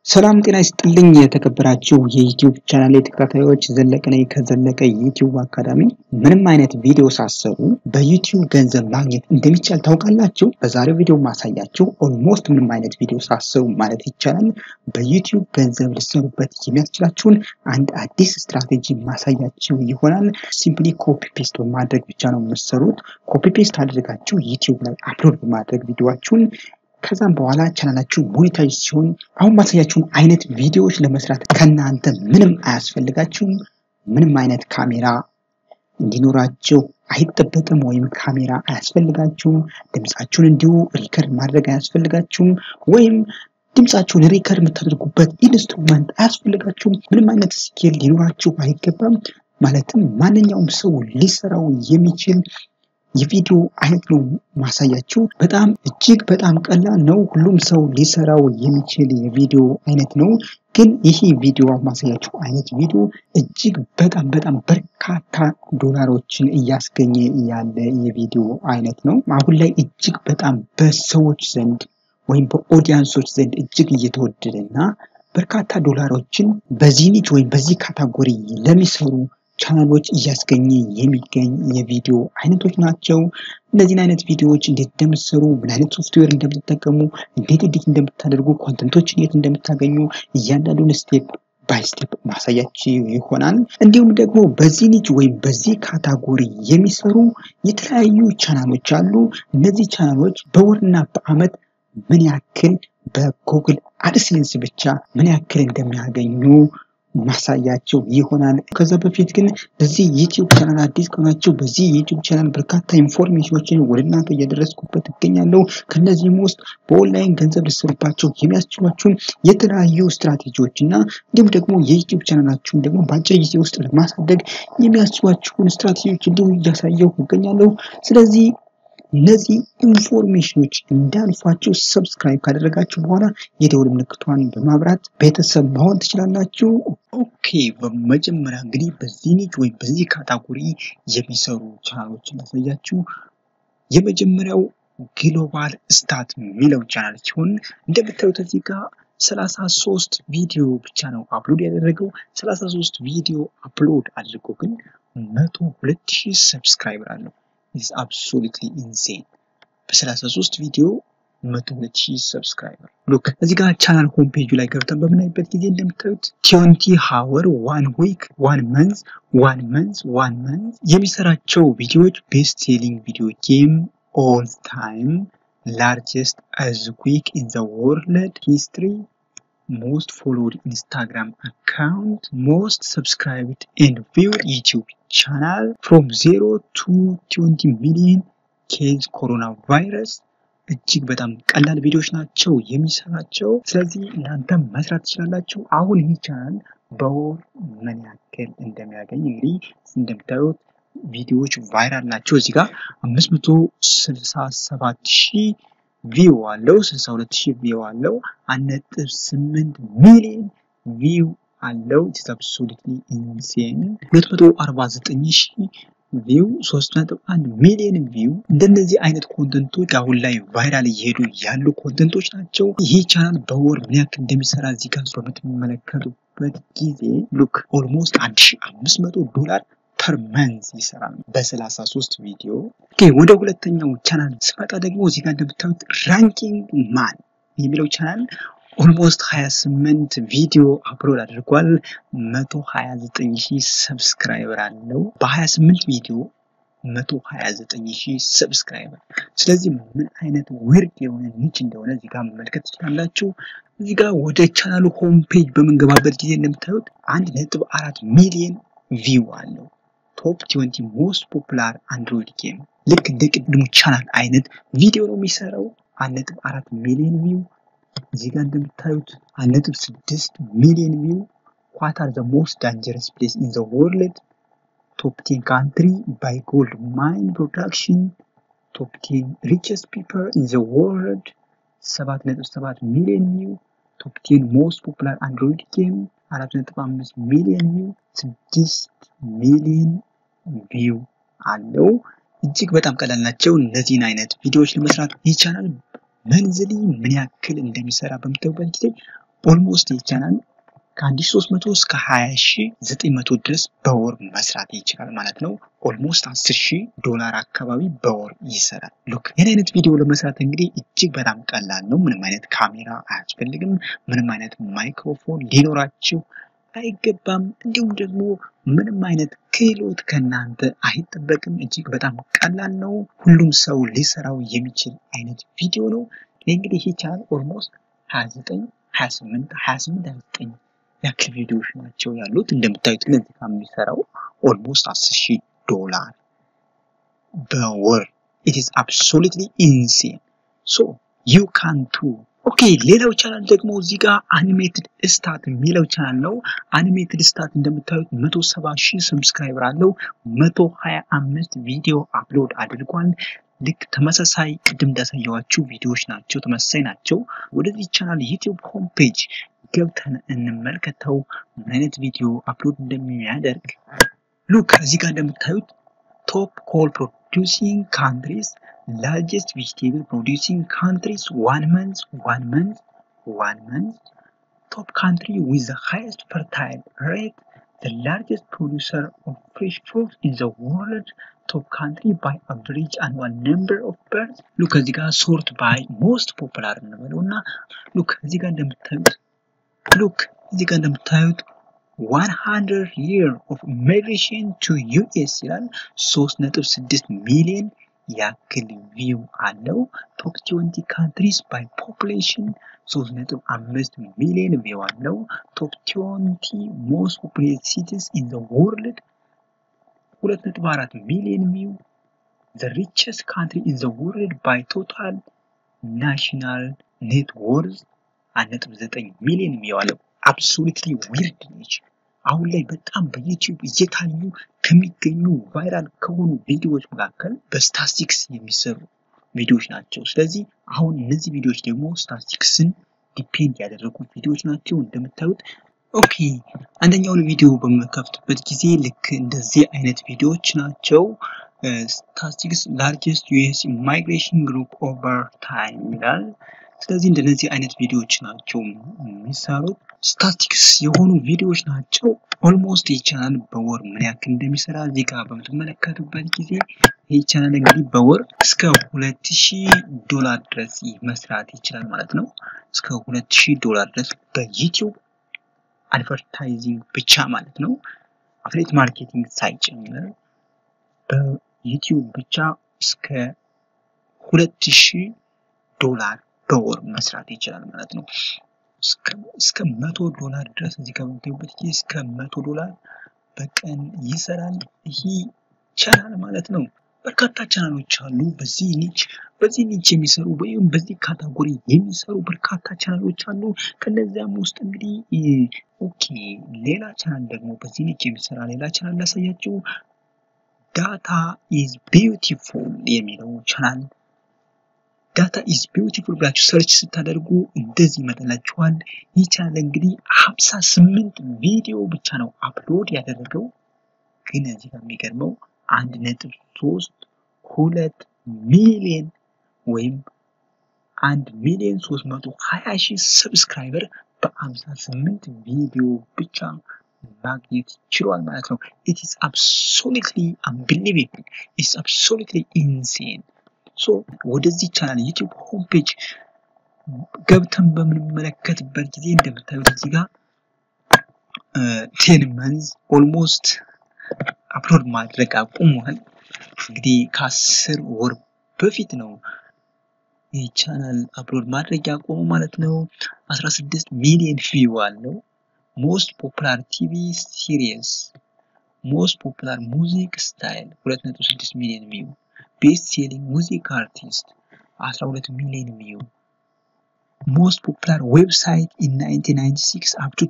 ሰላም ጤና ይስጥልኝ የተከበራችሁ የዩቲዩብ ቻናል ተከታታዮች፣ ዘለቀ ነኝ ከዘለቀ ዩቲዩብ አካዳሚ። ምንም አይነት ቪዲዮ ሳሰሩ በዩቲዩብ ገንዘብ ማግኘት እንደሚቻል ታውቃላችሁ? በዛሬው ቪዲዮ ማሳያችሁ ኦልሞስት ምንም አይነት ቪዲዮ ሳሰሩ ማለት ይቻላል በዩቲዩብ ገንዘብ ልሰሩበት የሚያስችላችሁን አንድ አዲስ ስትራቴጂ ማሳያችሁ ይሆናል። ሲምፕሊ ኮፒ ፔስት በማድረግ ብቻ ነው የምትሰሩት። ኮፒ ፔስት አድርጋችሁ ዩቲዩብ ላይ አፕሎድ በማድረግ ቪዲዮችሁን ከዛም በኋላ ቻናላችሁ ሞኔታይዝ ሲሆን አሁን ማሳያችሁን አይነት ቪዲዮዎች ለመስራት ከእናንተ ምንም አያስፈልጋችሁም። ምንም አይነት ካሜራ እንዲኖራቸው አይጠበቅም፣ ወይም ካሜራ አያስፈልጋችሁም። ድምፃችሁን እንዲሁ ሪከርድ ማድረግ አያስፈልጋችሁም፣ ወይም ድምፃችሁን ሪከርድ የምታደርጉበት ኢንስትሩመንት አያስፈልጋችሁም። ምንም አይነት ስኪል ሊኖራችሁ አይገባም። ማለትም ማንኛውም ሰው ሊሰራው የሚችል የቪዲዮ አይነት ነው ማሳያችሁ። በጣም እጅግ በጣም ቀላል ነው። ሁሉም ሰው ሊሰራው የሚችል የቪዲዮ አይነት ነው። ግን ይህ ቪዲዮ ማሳያችሁ አይነት ቪዲዮ እጅግ በጣም በጣም በርካታ ዶላሮችን እያስገኘ ያለ የቪዲዮ አይነት ነው። አሁን ላይ እጅግ በጣም በሰዎች ዘንድ ወይም በኦዲያንሶች ዘንድ እጅግ እየተወደደ እና በርካታ ዶላሮችን በዚህ ኒች ወይም በዚህ ካታጎሪ ለሚሰሩ ቻናሎች እያስገኘ የሚገኝ የቪዲዮ አይነቶች ናቸው። እነዚህን አይነት ቪዲዮዎች እንዴት እንደምትሰሩ፣ ምን አይነት ሶፍትዌር እንደምትጠቀሙ፣ እንዴት ኤዲት እንደምታደርጉ፣ ኮንተንቶችን የት እንደምታገኙ እያንዳንዱን ስቴፕ ባይ ስቴፕ ማሳያችሁ ይሆናል። እንዲሁም ደግሞ በዚህ ኒች ወይም በዚህ ካታጎሪ የሚሰሩ የተለያዩ ቻናሎች አሉ። እነዚህ ቻናሎች በወርና በአመት ምን ያክል በጉግል አድሴንስ ብቻ ምን ያክል እንደሚያገኙ ማሳያቸው ይሆናል። ከዛ በፊት ግን በዚህ ዩቲዩብ ቻናል አዲስ ከሆናችሁ በዚህ ዩቲዩብ ቻናል በርካታ ኢንፎርሜሽኖችን ወደ እናንተ እያደረስኩበት እገኛለሁ። ከነዚህም ውስጥ በኦንላይን ገንዘብ ልትሰሩባቸው የሚያስችሏችሁን የተለያዩ ስትራቴጂዎች እና እንዲሁም ደግሞ የዩቲዩብ ቻናላችሁን ደግሞ በአጭር ጊዜ ውስጥ ለማሳደግ የሚያስችሏችሁን ስትራቴጂዎች እንዲሁ እያሳየሁ እገኛለሁ። ስለዚህ እነዚህ ኢንፎርሜሽኖች እንዳልፏችሁ ሰብስክራይብ ካደረጋችሁ በኋላ የደውል ምልክቷን በማብራት ቤተሰብ መሆን ትችላላችሁ። ኦኬ፣ በመጀመሪያ እንግዲህ በዚህ ኒች ወይም በዚህ ካታጎሪ የሚሰሩ ቻናሎችን ላሳያችሁ። የመጀመሪያው ግሎባል ስታት የሚለው ቻናል ሲሆን እንደምታዩት እዚህ ጋር ሰላሳ ሶስት ቪዲዮ ብቻ ነው አፕሎድ ያደረገው። ሰላሳ ሶስት ቪዲዮ አፕሎድ አድርጎ ግን መቶ ሁለት ሺህ ሰብስክራይበር አለው። ኢዝ አብሶሉትሊ ኢንሴን በ33 ቪዲዮ 102000 ሰብስክራይበር ሉክ እዚህ ጋር ቻናል ሆም ፔጁ ላይ ገብተን በምናይበት ጊዜ እንደምታዩት ቲዮንቲ ሃወር ዋን ዊክ ዋን መንዝ ዋን መንዝ ዋን መንዝ የሚሰራቸው ቪዲዮዎች ቤስት ሴሊንግ ቪዲዮ ጌም ኦል ታይም ላርጀስት አዝ ዊክ ኢን ዘ ወርልድ ሂስትሪ ሞስት ፎሎድ ኢንስታግራም አካውንት ሞስት ሰብስክራይብድ ኤንድ ቪውድ ዩቲዩብ ቻናል ፍሮም ዜሮ ቱ ትዌንቲ ሚሊዮን ኬዝ ኮሮና ቫይረስ እጅግ በጣም ቀላል ቪዲዮዎች ናቸው የሚሰራቸው። ስለዚህ እናንተም መስራት ትችላላችሁ። አሁን ይህ ቻናል በወር ምን ያክል እንደሚያገኝ እንግዲህ እንደምታዩት ቪዲዮዎች ቫይራል ናቸው። እዚህ ጋር አምስት መቶ ስልሳ ሰባት ሺህ ቪው አለው 62 ሺህ ቪው አለው። 1.8 ሚሊዮን ቪው አለው። ኢትስ አብሶሉትሊ ኢንሴን 249 ሺህ ቪው 3.1 ሚሊዮን ቪው። እንደነዚህ አይነት ኮንተንቶች አሁን ላይ ቫይራል እየሄዱ ያሉ ኮንተንቶች ናቸው። ይህ ቻናል በወር ምን ያክል እንደሚሰራ እዚህ ጋር በምትመለከቱበት ጊዜ ሉክ ኦልሞስት 1500 ዶላር ፐር መንዝ ይሰራል በ33 ቪዲዮ። ወደ ሁለተኛው ቻናል ስመጣ ደግሞ እዚህ ጋር እንደምታዩት ራንኪንግ ማን የሚለው ቻናል ኦልሞስት 28 ቪዲዮ አፕሎድ አድርጓል። 129 ሺህ ሰብስክራይበር አለው በ28 ቪዲዮ 129 ሺህ ሰብስክራይበር። ስለዚህ ምን አይነት ዊርድ የሆነ ኒች እንደሆነ እዚህ ጋር መመልከት ትችላላችሁ። እዚህ ጋር ወደ ቻናሉ ሆም ፔጅ በምንገባበት ጊዜ እንደምታዩት አንድ ነጥብ አራት ሚሊዮን ቪው አለው። ቶፕ 20 ሞስት ፖፑላር አንድሮይድ ጌም ልክ እንደ ቅድሙ ቻናል አይነት ቪዲዮ ነው የሚሰራው። አንድ ነጥብ አራት ሚሊዮን ቪው እዚህ ጋር እንደምታዩት አንድ ነጥብ ስድስት ሚሊዮን ቪው። ዋት አር ዘ ሞስት ዳንጀረስ ፕሌስ ኢን ዘ ወርልድ ቶፕ ቴን ካንትሪ ባይ ጎልድ ማይን ፕሮዳክሽን ቶፕ ቴን ሪቸስት ፒፕል ኢን ዘ ወርልድ ሰባት ነጥብ ሰባት ሚሊዮን ቪው። ቶፕ ቴን ሞስት ፖፑላር አንድሮይድ ጌም አራት ነጥብ አምስት ሚሊዮን ቪው ስድስት ሚሊዮን ቪው አለው። እጅግ በጣም ቀላል ናቸው። እነዚህን አይነት ቪዲዮዎች ለመስራት ይቻላል። መንዝሊ ምን ያክል እንደሚሰራ በምታዩበት ጊዜ ኦልሞስት ይህ ቻናል ከ1300 እስከ 20900 ድረስ በወር መስራት ይችላል ማለት ነው። ኦልሞስት 10000 ዶላር አካባቢ በወር ይሰራል። ሉክ ይህን አይነት ቪዲዮ ለመስራት እንግዲህ እጅግ በጣም ቀላል ነው። ምንም አይነት ካሜራ አያስፈልግም። ምንም አይነት ማይክሮፎን ሊኖራችሁ አይገባም። እንዲሁም ደግሞ ምንም አይነት ክህሎት ከእናንተ አይጠበቅም። እጅግ በጣም ቀላል ነው። ሁሉም ሰው ሊሰራው የሚችል አይነት ቪዲዮ ነው። እንግዲህ ይህ ቻናል ኦልሞስት 29 28 28 29 ያክል ቪዲዮዎች ናቸው ያሉት። እንደምታዩት ለዚህ የሚሰራው ኦልሞስት 10 ሺህ ዶላር በወር ኢት ኢዝ አብሶሉትሊ ኢንሴን ሶ ዩ ካን ቱ ኦኬ ሌላው ቻናል ደግሞ እዚህ ጋር አኒሜትድ ስታት የሚለው ቻናል ነው። አኒሜትድ ስታት እንደምታዩት 170 ሺህ ሰብስክራይበር አለው። 125 ቪዲዮ አፕሎድ አድርጓል። ልክ ተመሳሳይ ቅድም እንዳሳየዋችሁ ቪዲዮዎች ናቸው፣ ተመሳሳይ ናቸው። ወደዚህ ቻናል ዩቲዩብ ሆም ፔጅ ገብተን እንመልከተው ምን አይነት ቪዲዮ አፕሎድ እንደሚያደርግ። ሉክ እዚህ ጋር እንደምታዩት ቶፕ ኮል ፕሮዲውሲንግ ካንትሪስ largest vegetable producing countries one month one month one month top country with the highest fertile rate the largest producer of fresh fruit in the world top country by average annual number of birds ሉክ እዚህ ጋር ሶርት ባይ ሞስት ፖፑላር እንበለው እና ሉክ እዚህ ጋር እንደምታዩት ሉክ እዚህ ጋር እንደምታዩት 100 year of migration to US ይላል 3.6 ሚሊዮን ያክል ቪው አለው። ቶፕ 20 ካንትሪስ ባይ ፖፑሌሽን 3.5 ሚሊዮን ቪው አለው። ቶፕ 20 ሞስት ፖፑሌትድ ሲቲስ ኢን ዘ ወርልድ 2.4 ሚሊዮን ቪው ዘ ሪቸስት ካንትሪ ኢን ዘ ወርልድ ባይ ቶታል ናሽናል ኔት ወርዝ 1.9 ሚሊዮን ቪው አለው። አብሶሉትሊ ዊርድ ነች። አሁን ላይ በጣም በዩቲዩብ እየታዩ ከሚገኙ ቫይራል ከሆኑ ቪዲዮዎች መካከል በስታቲስቲክስ የሚሰሩ ቪዲዮዎች ናቸው። ስለዚህ አሁን እነዚህ ቪዲዮዎች ደግሞ ስታቲስቲክስን ዲፔንድ ያደረጉ ቪዲዮዎች ናቸው። እንደምታዩት ኦኬ፣ አንደኛውን ቪዲዮ በምከፍትበት ጊዜ ልክ እንደዚህ አይነት ቪዲዮዎች ናቸው። ስታቲስቲክስ ላርጀስት ዩኤስ ኢማይግሬሽን ግሩፕ ኦቨር ታይም ይላል። ስለዚህ እንደነዚህ አይነት ቪዲዮዎች ናቸው የሚሰሩት። ስታቲክስ የሆኑ ቪዲዮዎች ናቸው። ኦልሞስት ይህ ቻናል በወር ምን ያክል እንደሚሰራ እዚህ ጋር በምትመለከቱበት ጊዜ ይህ ቻናል እንግዲህ በወር እስከ ሁለት ሺህ ዶላር ድረስ መስራት ይችላል ማለት ነው። እስከ ሁለት ሺህ ዶላር ድረስ በዩቲዩብ አድቨርታይዚንግ ብቻ ማለት ነው። አፍሌት ማርኬቲንግ ሳይጨምር በዩቲዩብ ብቻ እስከ ሁለት ሺህ ዶላር በወር መስራት ይችላል ማለት ነው። እስከ መቶ ዶላር ድረስ እዚህ ጋር በምታዩበት ጊዜ እስከ መቶ ዶላር በቀን ይሰራል ይህ ቻናል ማለት ነው። በርካታ ቻናሎች አሉ በዚህ ኒች በዚህ ኒች የሚሰሩ ወይም በዚህ ካታጎሪ የሚሰሩ በርካታ ቻናሎች አሉ። ከነዚያም ውስጥ እንግዲህ ኦኬ ሌላ ቻናል ደግሞ በዚህ ኒች የሚሰራ ሌላ ቻናል ላሳያችሁ። ዳታ ኢዝ ቢዩቲፉል የሚለው ቻናል ዳታ ኢዝ ቢዩቲፉል ብላችሁ ሰርች ስታደርጉ እንደዚህ ይመጣላችኋል። ይህ ቻናል እንግዲህ ሀምሳ ስምንት ቪዲዮ ብቻ ነው አፕሎድ ያደረገው። ግን እዚህ ጋር የሚገርመው አንድ ነጥብ ሶስት ሁለት ሚሊዮን ወይም አንድ ሚሊዮን ሶስት መቶ ሀያ ሺህ ሰብስክራይበር በሀምሳ ስምንት ቪዲዮ ብቻ ማግኘት ችሏል ማለት ነው። ኢት ኢዝ አብሶሉትሊ አንቢሊቬብል ኢትስ አብሶሉትሊ ኢንሴን ሶ ወደዚህ ቻናል ዩቲዩብ ሆም ፔጅ ገብተን በምንመለከትበት ጊዜ እንደምታዩት እዚህ ጋር ቴን መንዝ ኦልሞስት አፕሎድ ማድረግ አቁሟል። እንግዲህ ከአስር ወር በፊት ነው ይህ ቻናል አፕሎድ ማድረግ ያቆሙ ማለት ነው። 16 ሚሊዮን ቪው አለው። ሞስት ፖፑላር ቲቪ ሲሪየስ፣ ሞስት ፖፑላር ሙዚክ ስታይል 2.6 ሚሊዮን ቪው ቤስት ሴሊንግ ሙዚክ አርቲስት 12 ሚሊዮን ቪው ሞስት ፖፑላር ዌብሳይት ኢን 1996 አፕ ቱ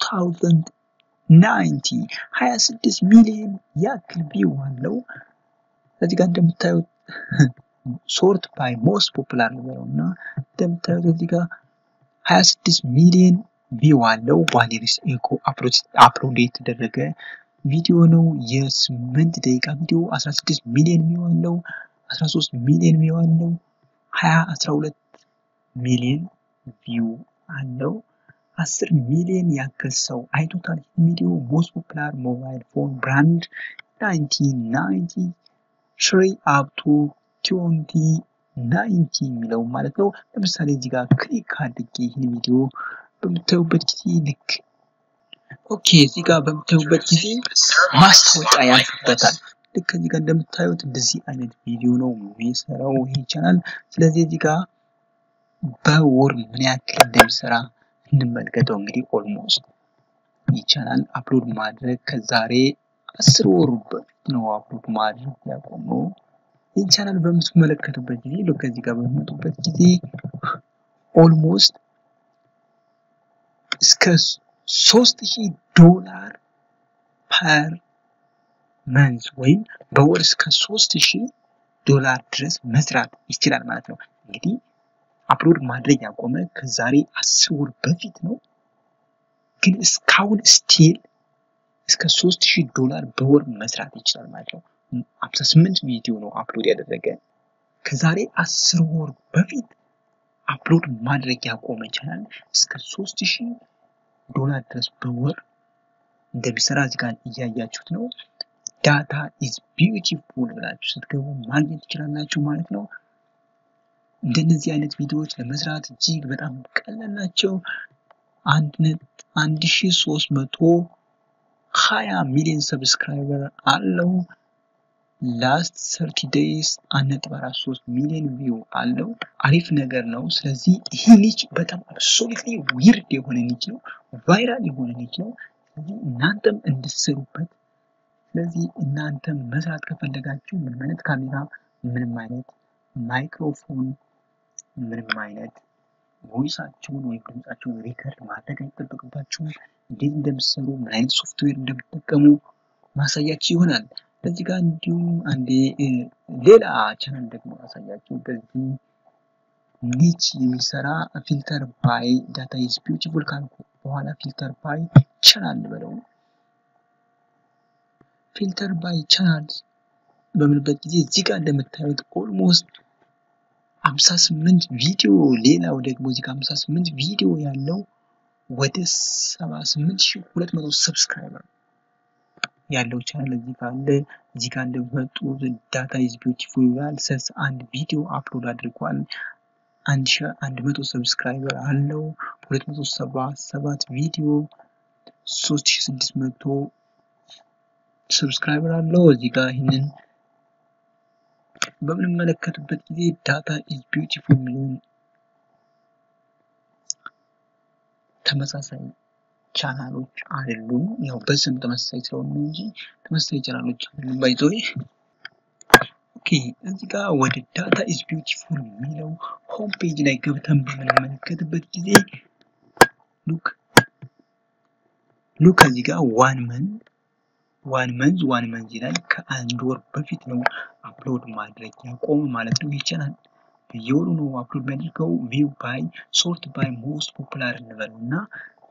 2090 26 ሚሊዮን ያክል ቪው አለው። እዚህ ጋር እንደምታዩት ሶርት ባይ ሞስት ፖፑላር ነው እና እንደምታዩት እዚህ ጋር 26 ሚሊዮን ቪው አለው። ዋሌሪስ ኤኮ አፕሎድ የተደረገ ቪዲዮ ነው። የስምንት ደቂቃ ቪዲዮ 16 ሚሊዮን ቪው አለው። 13 ሚሊዮን ቪው አለው። 20 12 ሚሊዮን ቪው አለው። አስር ሚሊዮን ያክል ሰው አይቶታል። ቪዲዮ ሞስት ፖፑላር ሞባይል ፎን ብራንድ ናይንቲን ናይንቲ ትሪ አፕቱ ትዌንቲ ናይንቲ የሚለው ማለት ነው። ለምሳሌ እዚህ ጋር ክሊክ አድርጌ ይህን ቪዲዮ በምታዩበት ጊዜ ልክ ኦኬ፣ እዚህ ጋር በምታዩበት ጊዜ ማስታወቂያ ያልፍበታል። ልክ ከዚህ ጋር እንደምታዩት እንደዚህ አይነት ቪዲዮ ነው የሚሰራው ይህ ቻናል። ስለዚህ እዚህ ጋር በወር ምን ያክል እንደሚሰራ እንመልከተው። እንግዲህ ኦልሞስት ይህ ቻናል አፕሎድ ማድረግ ከዛሬ አስር ወሩ በፊት ነው አፕሎድ ማድረግ ያቆመው። ይህን ቻናል በምትመለከቱበት ጊዜ ከዚህ ጋር በሚመጡበት ጊዜ ኦልሞስት እስከ ሶስት ሺህ ዶላር ፐር መንዝ ወይም በወር እስከ ሶስት ሺህ ዶላር ድረስ መስራት ይችላል ማለት ነው። እንግዲህ አፕሎድ ማድረግ ያቆመ ከዛሬ አስር ወር በፊት ነው። ግን እስካሁን ስቲል እስከ ሶስት ሺህ ዶላር በወር መስራት ይችላል ማለት ነው። ሀምሳ ስምንት ቪዲዮ ነው አፕሎድ ያደረገ ከዛሬ አስር ወር በፊት አፕሎድ ማድረግ ያቆመ ቻናል እስከ ሶስት ሺህ ዶላር ድረስ በወር እንደሚሰራ እዚህ ጋር እያያችሁት ነው። ዳታ ኢዝ ቢዩቲፉል ብላችሁ ስትገቡ ማግኘት ትችላላችሁ ማለት ነው። እንደነዚህ አይነት ቪዲዮዎች ለመስራት እጅግ በጣም ቀላል ናቸው። አንድ ሺ ሶስት መቶ ሀያ ሚሊዮን ሰብስክራይበር አለው። ላስት ሰርቲ ዴይስ አንድ ነጥብ አራት ሶስት ሚሊዮን ቪው አለው። አሪፍ ነገር ነው። ስለዚህ ይህ ኒች በጣም አብሶሉትሊ ዊርድ የሆነ ኒች ነው፣ ቫይራል የሆነ ኒች ነው። ስለዚህ እናንተም እንድትሰሩበት። ስለዚህ እናንተም መስራት ከፈለጋችሁ ምንም አይነት ካሜራ፣ ምንም አይነት ማይክሮፎን፣ ምንም አይነት ቮይሳችሁን ወይም ድምጻችሁን ሪከርድ ማድረግ አይጠበቅባችሁም። እንዴት እንደምትሰሩ ምን አይነት ሶፍትዌር እንደምትጠቀሙ ማሳያችሁ ይሆናል። በዚህ ጋር እንዲሁም አንዴ ሌላ ቻናል ደግሞ ያሳያችሁ በዚህ ኒች የሚሰራ ፊልተር ባይ ዳታ ኢዝ ቢዩቲፉል ካልኩ በኋላ ፊልተር ባይ ቻናል በለው ፊልተር ባይ ቻናል በምንበት ጊዜ እዚህ ጋር እንደምታዩት ኦልሞስት 58 ቪዲዮ ሌላው ደግሞ እዚህ ጋር 58 ቪዲዮ ያለው ወደ 78200 ሰብስክራይበር ያለው ቻናል እዚህ ጋር አለ። እዚህ ጋር እንደመጡ ዳታ ኢዝ ቢዩቲፉል ይላል። ሰስ አንድ ቪዲዮ አፕሎድ አድርጓል። 1100 ሰብስክራይበር አለው። 277 ቪዲዮ 3600 ሰብስክራይበር አለው። እዚህ ጋር ይህንን በምንመለከትበት ጊዜ ዳታ ኢዝ ቢዩቲፉል የሚለውን ተመሳሳይ ቻናሎች አይደሉም። ያው በስም ተመሳሳይ ስለሆኑ እንጂ ተመሳሳይ ቻናሎች አይደሉም። ባይዞ ኦኬ። እዚህ ጋር ወደ ዳታ ኢዝ ቢዩቲፉል የሚለው ሆም ፔጅ ላይ ገብተን በምንመለከትበት ጊዜ ሉክ ሉክ እዚህ ጋር ዋን መንዝ ዋን መንዝ ዋን መንዝ ይላል። ከአንድ ወር በፊት ነው አፕሎድ ማድረግ ያቆመ ማለት ነው። ይህ ቻናል በየወሩ ነው አፕሎድ የሚያደርገው። ቪው ባይ ሶርት ባይ ሞስት ፖፑላር እንበለው እና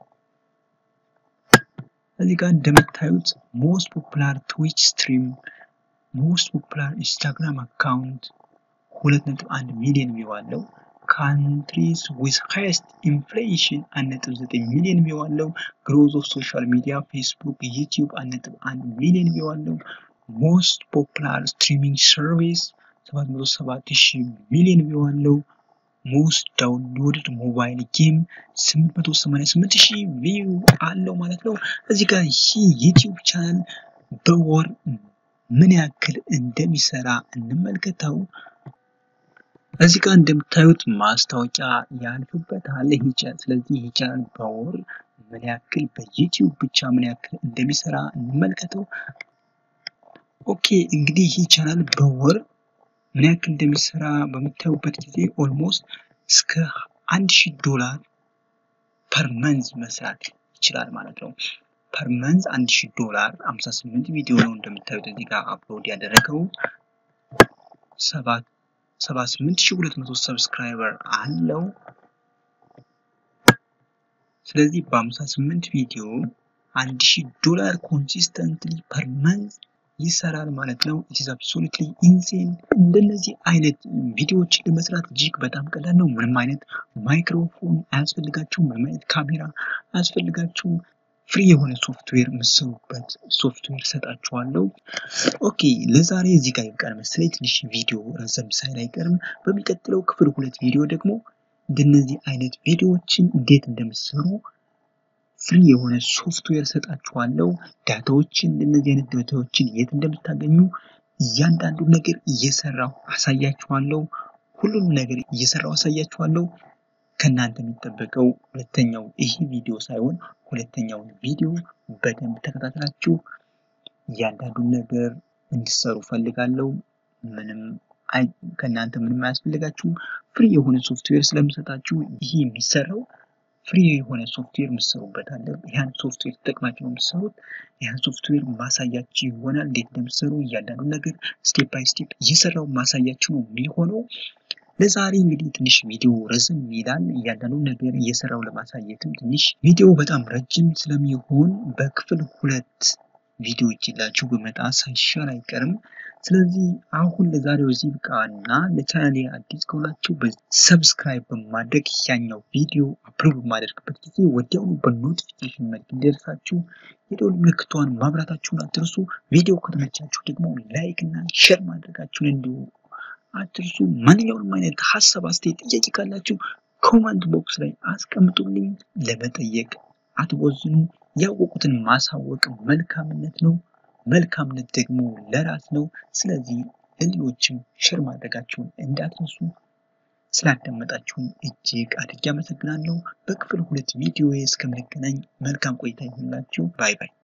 እዚህ ጋር እንደምታዩት ሞስት ፖፑላር ትዊች ስትሪም፣ ሞስት ፖፑላር ኢንስታግራም አካውንት ሁለት ነጥብ አንድ ሚሊዮን ቪው አለው። ካንትሪስ ዊዝ ሃይስት ኢንፍሌሽን አንድ ነጥብ ዘጠኝ ሚሊዮን ቪው አለው። ግሮዝ ኦፍ ሶሻል ሚዲያ ፌስቡክ፣ ዩቲዩብ አንድ ነጥብ አንድ ሚሊዮን ቪው አለው። ሞስት ፖፑላር ስትሪሚንግ ሰርቪስ ሰባት መቶ ሰባት ሺህ ሚሊዮን ቪው አለው። ሞስት ዳውንሎድድ ሞባይል ጌም 888 ሺህ ቪው አለው ማለት ነው። እዚህ ጋር ይህ ዩቲዩብ ቻናል በወር ምን ያክል እንደሚሰራ እንመልከተው። እዚህ ጋር እንደምታዩት ማስታወቂያ ያልፍበታል ይህ ቻናል። ስለዚህ ይህ ቻናል በወር ምን ያክል በዩቲዩብ ብቻ ምን ያክል እንደሚሰራ እንመልከተው። ኦኬ እንግዲህ ይህ ቻናል በወር ምን ያክል እንደሚሰራ በምታዩበት ጊዜ ኦልሞስት እስከ አንድ ሺህ ዶላር ፐር መንዝ መስራት ይችላል ማለት ነው። ፐር መንዝ አንድ ሺህ ዶላር 58 ቪዲዮ ነው እንደምታዩት እዚህ ጋር አፕሎድ ያደረገው 78200 ሰብስክራይበር አለው። ስለዚህ በ58 ቪዲዮ 1000 ዶላር ኮንሲስተንትሊ ፐር መንዝ ይሰራል ማለት ነው። ኢትስ አብሶሉትሊ ኢንሴን። እንደነዚህ አይነት ቪዲዮዎችን ለመስራት እጅግ በጣም ቀላል ነው። ምንም አይነት ማይክሮፎን አያስፈልጋችሁም። ምንም አይነት ካሜራ አያስፈልጋችሁም። ፍሪ የሆነ ሶፍትዌር የምትሰሩበት ሶፍትዌር ሰጣችኋለሁ። ኦኬ ለዛሬ እዚህ ጋር ይብቃል መሰለኝ። ትንሽ ቪዲዮ ረዘም ሳይል አይቀርም። በሚቀጥለው ክፍል ሁለት ቪዲዮ ደግሞ እንደነዚህ አይነት ቪዲዮዎችን እንዴት እንደምትሰሩ ፍሪ የሆነ ሶፍትዌር ሰጣችኋለሁ። ዳታዎችን እንደነዚህ አይነት ዳታዎችን የት እንደምታገኙ እያንዳንዱ ነገር እየሰራሁ አሳያችኋለሁ። ሁሉንም ነገር እየሰራሁ አሳያችኋለሁ። ከእናንተ የሚጠበቀው ሁለተኛው ይህ ቪዲዮ ሳይሆን ሁለተኛውን ቪዲዮ በደንብ ተከታትላችሁ እያንዳንዱን ነገር እንዲሰሩ ፈልጋለሁ። ምንም ከእናንተ ምንም አያስፈልጋችሁም። ፍሪ የሆነ ሶፍትዌር ስለምሰጣችሁ ይህ የሚሰራው ፍሪ የሆነ ሶፍትዌር የምትሰሩበት አለ። ያን ሶፍትዌር ተጠቅማችሁ ነው የምትሰሩት። ያን ሶፍትዌር ማሳያችሁ ይሆናል እንዴት እንደምትሰሩ እያንዳንዱ ነገር ስቴፕ ባይ ስቴፕ እየሰራው ማሳያችሁ ነው የሚሆነው። ለዛሬ እንግዲህ ትንሽ ቪዲዮ ረዝም ይላል። እያንዳንዱ ነገር እየሰራው ለማሳየትም ትንሽ ቪዲዮ በጣም ረጅም ስለሚሆን በክፍል ሁለት ቪዲዮ ይዤላችሁ በመጣ ሳይሻል አይቀርም። ስለዚህ አሁን ለዛሬው እዚህ ብቃና ለቻናሌ አዲስ ከሆናችሁ ሰብስክራይብ በማድረግ ያኛው ቪዲዮ አፕሎድ በማደርግበት ጊዜ ወዲያውኑ በኖቲፊኬሽን መልክ እንዲደርሳችሁ የደወል ምልክቷን ማብራታችሁን አትርሱ። ቪዲዮ ከተመቻችሁ ደግሞ ላይክ እና ሼር ማድረጋችሁን እንዲሁ አትርሱ። ማንኛውንም አይነት ሀሳብ፣ አስተያየት፣ ጥያቄ ካላችሁ ኮመንት ቦክስ ላይ አስቀምጡልኝ። ለመጠየቅ አትቦዝኑ። ያወቁትን ማሳወቅ መልካምነት ነው። መልካምነት ደግሞ ለራስ ነው። ስለዚህ ለሌሎችም ሼር ማድረጋችሁን እንዳትረሱ። ስላዳመጣችሁን እጅግ አድርጌ አመሰግናለሁ። በክፍል ሁለት ቪዲዮ እስከምንገናኝ መልካም ቆይታ ይሁንላችሁ። ባይ ባይ።